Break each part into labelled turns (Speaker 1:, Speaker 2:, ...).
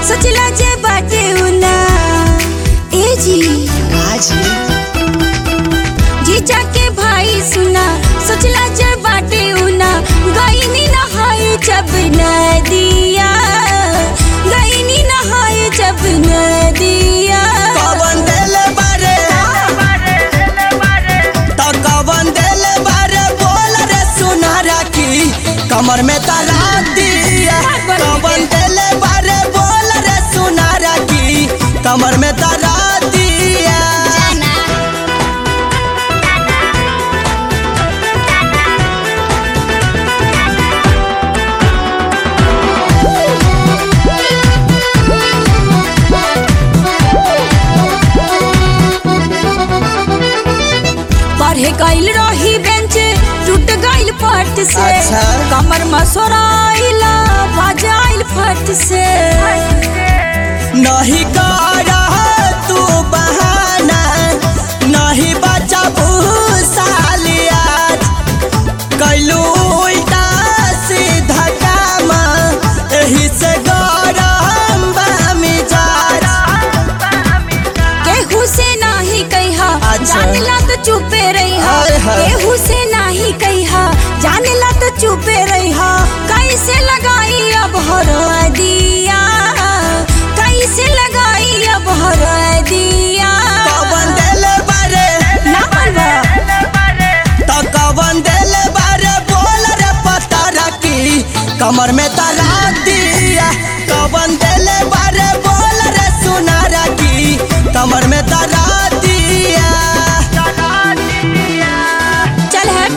Speaker 1: सोचला जे बाटे उना ए जी
Speaker 2: हाजी
Speaker 1: जीजा के भाई सुना सोचला जे बाटे उना गईनी नहाए जब नदिया गईनी नहाए जब नदिया
Speaker 2: कवन देले बारे तो कवन देले बारे बोल रे सुनारा की कमर में तारा दिया कवन देले बारे बोल रे सुनारा की कमर में तारा दिया
Speaker 1: पढ़े गइल रही बेंच टूट गइल पट से
Speaker 2: अच्छा।
Speaker 1: कमर मसोराइला बजाइल फट से
Speaker 2: नहीं कर तू बहाना नहीं बचा भूसालिया कैलू उल्टा सीधा काम एही से गरम बा मिजाज
Speaker 1: केहू से नाही कहिहा
Speaker 2: अच्छा।
Speaker 1: जानला तो चुपे रहिहा
Speaker 2: हाय, हाय।
Speaker 1: केहू से नाही कहिहा जानला तो चुपे रहिहा कैसे लगाई अब हर दिया कैसे लगाई अब हर दिया
Speaker 2: कवन देले बारे
Speaker 1: ना मनवा
Speaker 2: तो कवन देले बारे बोल रे पता रखी कमर में तारा दिया कवन देले बारे बोल रे सुना रखी कमर में तारा दिया
Speaker 1: चल हट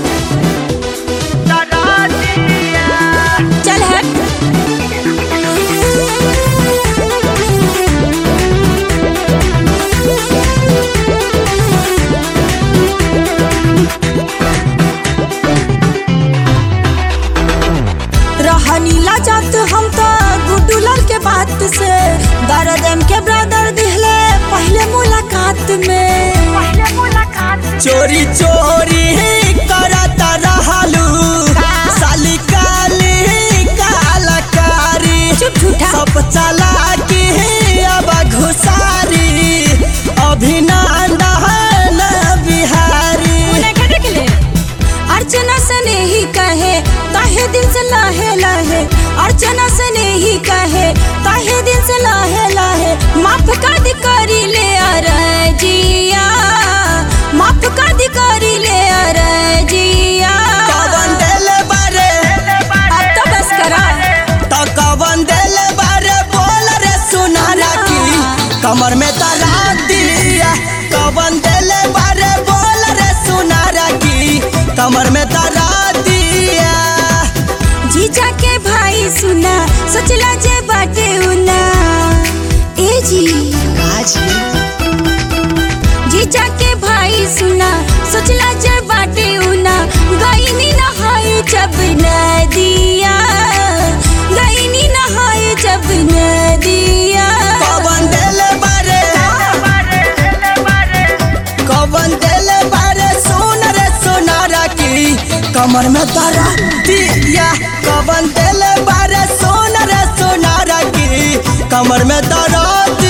Speaker 1: चल हट रहनी लाजत हम तो गुड्डू लाल के बात से दर्द के ब्रदर दिहले पहले मुलाकात में
Speaker 2: चोरी चोरी करता रहलू साली काली कालकारी
Speaker 1: चुप झूठा
Speaker 2: सब चला के अब घुसारी अभिनंदन बिहारी
Speaker 1: अर्चना से नहीं कहे ताहे दिन से लाहे लाहे अर्चना से नहीं कहे ताहे दिन से लाहे लाहे माफ कर दी करी ले अरजिया माफ कर दी करी ले अरजिया
Speaker 2: कवन देले बारे
Speaker 1: अब तो बस करा
Speaker 2: तो कवन देले बारे बोल रे सुनारा की कमर में तारा दिया कवन देले बारे बोल रे सुनारा की कमर में तारा दिया
Speaker 1: जीजा के भाई सुना सोचला जे बाटे उना ए जी
Speaker 2: हाजी
Speaker 1: जीजा के भाई सुना सोचला जे बाटे उना गईनी नहाए जब नदिया गईनी नहाए जब नदिया
Speaker 2: कवन देले बारे कवन देले बारे सुन रे सुनारा की कमर में तारा दिया कवन देले बारे सुन रे सुनारा की कमर में तारा दिया